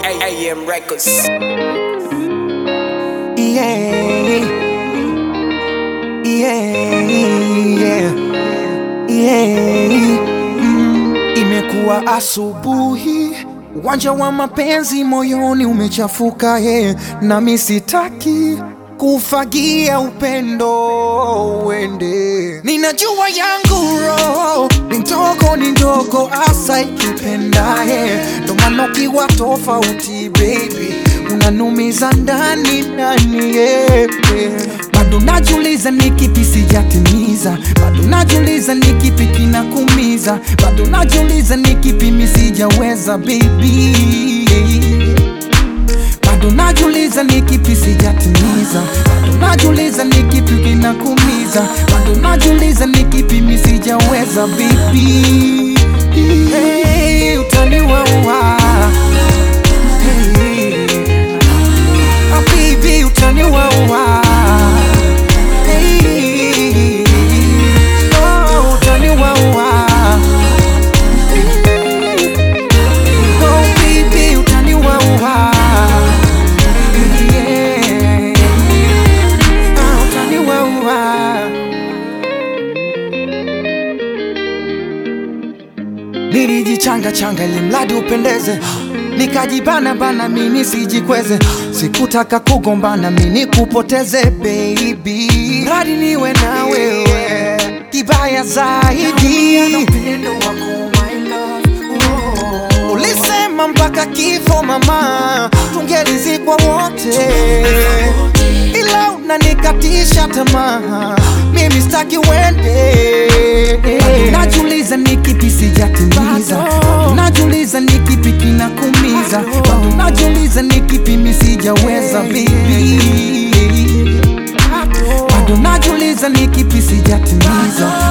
AM Records. Yeah. Yeah. Yeah. Yeah. Mm. Imekuwa asubuhi, uwanja wa mapenzi moyoni umechafuka yeah. Nami sitaki kufagia upendo uende, ninajua yangu roho ni ndogo ni ndogo, asa ikipenda yeah. Ndo maana ukiwa tofauti baby unanumiza ndani ndani yeah. Bado najuliza ni kipi sijatimiza, bado najuliza ni kipi kinakumiza, bado najuliza ni kipi mi sijaweza baby bado najuliza ni kipi sijatimiza, bado najuliza ni kipi kinakumiza, bado najuliza ni kipi mi sijaweza baby. Hey, utaniwaua hey. Ah, baby utaniwaua hey. Oh, utaniwaua Oh, baby utaniwaua yeah. Ah, utaniwaua Nilijichanga changa ili mradi upendeze, nikajibana bana mimi sijikweze, sikutaka kugombana mimi kupoteze baby, mradi niwe na wewe, kibaya zaidi ulisema mpaka kifo mama, tungelizikwa wote, ila unanikatisha tamaa, mimi sitaki uende. Bado Najuliza ni kipi sijatimiza, Bado najuliza ni kipi kinakumiza, Bado najuliza ni kipi mi sijaweza baby, bado najuliza ni kipi sijatimiza,